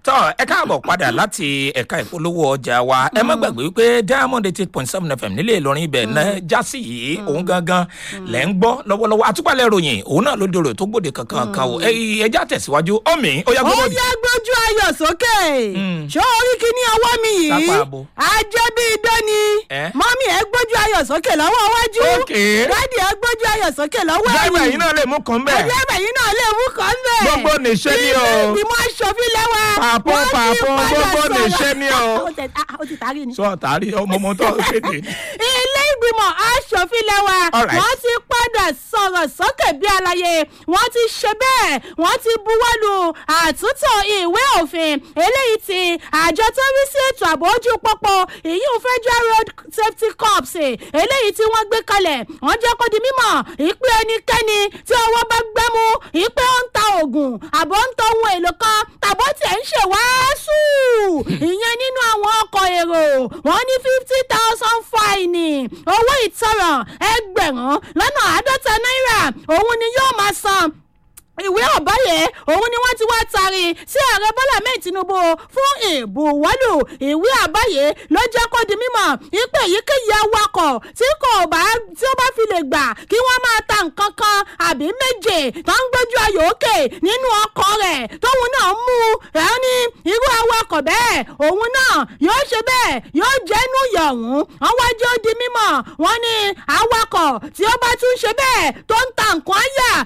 tọ́ ẹ káàbọ̀ padà láti ẹ̀ka ìpolówó ọjà wa ẹ má gbàgbé wípé diamond eight point seven fm nílé ìlọrin ibẹ̀ náà jásí yìí òun gangan lẹ̀ ń gbọ́ lọ́wọ́lọ́wọ́ àtúpalẹ̀ ròyìn òun náà ló dòrò tó gbòde kankan kan o ẹja tẹ̀síwájú ọ̀mì ó yá ó gbọ́dọ̀ yá gbójú ayọ̀ sókè ṣó orí kíní ọwọ́ mi yìí Sápá abo. ajẹ́ bí idán ni Eh? mọ́mí ẹ gbójú ayọ̀ sókè lọ́wọ́ iwájú Okay. dádì ẹ gbójú ayọ̀ sókè lọ́wọ́ dáìbà yìí náà lè mú kan bẹ́ẹ̀ ẹgbẹ́ yìí náà lè mú kàn bẹ́ẹ̀. Gbogbo nìṣe ni o. ilé ìgbìmọ̀ aṣòfin lẹ́wà. Pàpọ̀, wọ́n ti pàpọ̀, padà gbogbo sọ̀rọ̀. nìṣe ni o. ó tẹ̀- ah, ó ti tàrí ni sọ tààrí ọmọ ọmọ tó kéde ilé ìgbìmọ̀ aṣòfin lẹ́wà All right. wọ́n ti padà sọ̀rọ̀ sókè bí alaye wọ́n ti ṣe bẹ́ẹ̀ wọ́n ti buwọ́lu àtúntò ìwé òfin eléyìí tí àjọ tó rí sí ètò ààbò ojú pópó ìyún federal road safety corps eléyìí tí wọ́n gbé kalẹ̀ wọ́n jẹ́ kó di mímọ̀ ìpè ẹnikẹ́ni tí ọwọ́ bá gbẹ́mú ìpè ó ń ta oògùn àbọ̀ ń tọ ohun èlò kan tàbọ̀ tiẹ̀ ń ṣe wàásù ìyẹn nínú àwọn ọkọ̀ èrò wọ́n ní fifty thousand fine owó ìtanràn ẹgbẹ̀rún lọ́nà àádọ́ta náírà òun ni yóò máa san ìwé ọ̀báyé òun ni wọ́n ti wá tari sí ààrẹ bọ́lá mẹ́rin tinubu fún ìbùwọ́lù ìwé àbáyé ló jẹ́ kó di mímọ̀ ipe èyíkéyìí awakọ̀ tí kò bá tí ó bá fi lè gbà kí wọ́n máa ta nǹkan kan àbí méje tó ń gbójú ayò òkè nínú ọkọ̀ rẹ̀ tóun náà mú ẹ̀ ní irú awakọ̀ bẹ́ẹ̀ òun náà yóò ṣe bẹ́ẹ̀ yóò jẹ́nu yọ̀hún wọ́n wá jẹ́ ó di mímọ̀ wọ́n ní awakọ̀ tí ó bá tún ṣe bẹ́ẹ̀ tó ń ta nǹkan áyà